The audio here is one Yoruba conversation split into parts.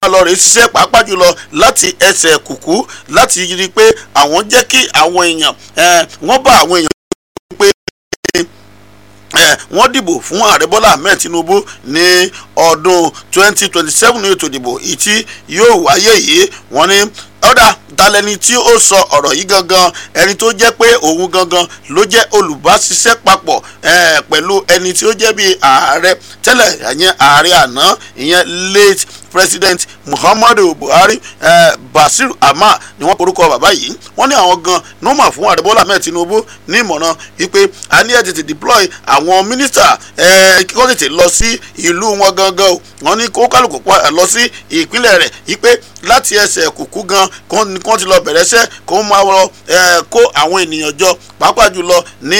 máa lọ rèé ṣiṣẹ́ pàápàá jùlọ láti ẹsẹ̀ kùkú láti rí i pé àwọn jẹ́ kí àwọn èèyàn wọ́n bá àwọn èèyàn pé wọ́n dìbò fún ààrẹ bọ́lá ahmed tinubu ní ọdún 2027 ní ètò ìdìbò èyí tí yóò wáyé yìí wọ́n ní ọ̀dà dalẹ́ni tí ó sọ ọ̀rọ̀ yìí gangan ẹni tó jẹ́ pé òun gangan ló jẹ́ olùbáṣiṣẹ́ papọ̀ pẹ̀lú ẹni tí ó jẹ́ bíi ààrẹ tẹ́lẹ̀ ìyẹn ààrẹ àná ìyẹn late president muhammadu buhari eh, basir ama ni wọ́n porúkọ bàbá yìí wọ́n ní àwọn gan nọ́mà fún ààrẹ bọ́lá ahmed tinubu ní ìmọ̀ràn wípé a ní ẹ̀ tètè deploy àwọn mínísítà kí wọ́n tètè lọ sí ìlú wọn gangan o wọ́n ní kó kálukú lọ sí ìpínlẹ̀ rẹ̀ wípé láti ẹsẹ̀ kùkú gan kí wọ́n ti lọ bẹ̀rẹ̀ iṣẹ́ kó máa lọ kó àwọn ènìyàn jọ pàápàá jùlọ ní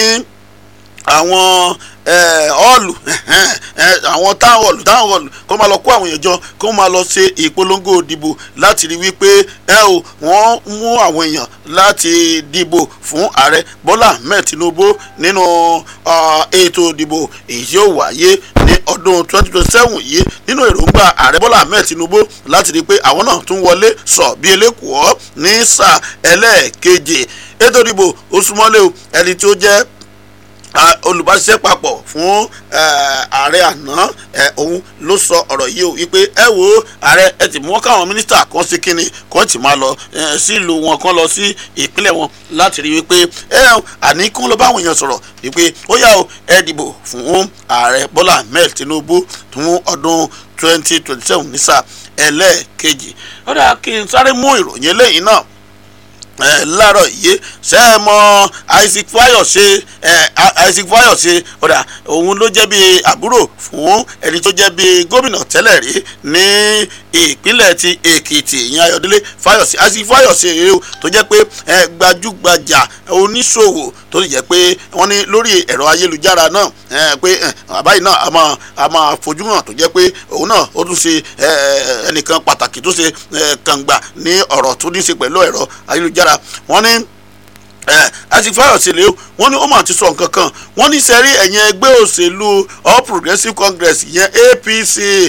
àwọn ọ́ọ̀lù àwọn táwọn ọ̀lù táwọn ọ̀lù kó máa lọ kó àwọn èèyàn jọ kó máa lọ ṣe ìpolongo ìdìbò láti rí wípé ẹ o wọ́n mú àwọn èèyàn láti dìbò fún ààrẹ bọ́lá ahmed tinubu nínú ètò ìdìbò èyí yóò wáyé ní ọdún 2027 yìí nínú èròǹgbà ààrẹ bọ́lá ahmed tinubu láti rí pé àwọn náà tún wọlé sọ bí elékùọ́ ní sáà ẹlẹ́ẹ̀keje ètò ìdìbò ó súnmọ́lé o ẹni tí ó jẹ́ olùbáṣiṣẹ́ papọ̀ fún ààrẹ àná òun ló sọ ọ̀rọ̀ yìí o wípé ẹ wo ààrẹ ẹ ti mú káwọn mínísítà kan sí kínní kan ti máa lọ sílùú wọn kan lọ sí ìpínlẹ̀ wọn láti rí wípé ẹ àní kí wọ́n lọ bá àwọn èèyàn sọ̀rọ̀ wípé ó yá o ẹ dìbò fún ààrẹ bọ́lá ahmed tinubu fún ọdún twenty twenty seven ní sáà ẹlẹ́ẹ̀kejì ó dáa kí n sáré mú ìròyìn eléyìí náà láàárọ̀ yìí ṣe é mọ isaac fayose isaac fayose ọ̀dà òun ló jẹ́ bí àbúrò fún ẹni tó jẹ́ bí gómìnà tẹ́lẹ̀ rí ní ìpínlẹ̀ ti èkìtì ìyẹn ayọ̀délé fayose isaac fayose rèé o tó jẹ́ pé gbajúgbajà oníṣòwò tó sì jẹ́ pé wọ́n ní lórí ẹ̀rọ ayélujára náà pé bàbá yìí náà a máa a máa fojú hàn tó jẹ́ pé òun náà ó tún ṣe ẹnìkan pàtàkì tó ṣe kàngbà ní ọ̀rọ̀ tó ní í ṣe pẹ̀lú ẹ̀rọ ayélujára wọ́n ní àti fáyọ̀sì lé wọ́n ní ó mà ti sọ nǹkan kan wọ́n ní sẹ́rí ẹ̀yìn ẹgbẹ́ òṣèlú all progressives congress ìyẹn apc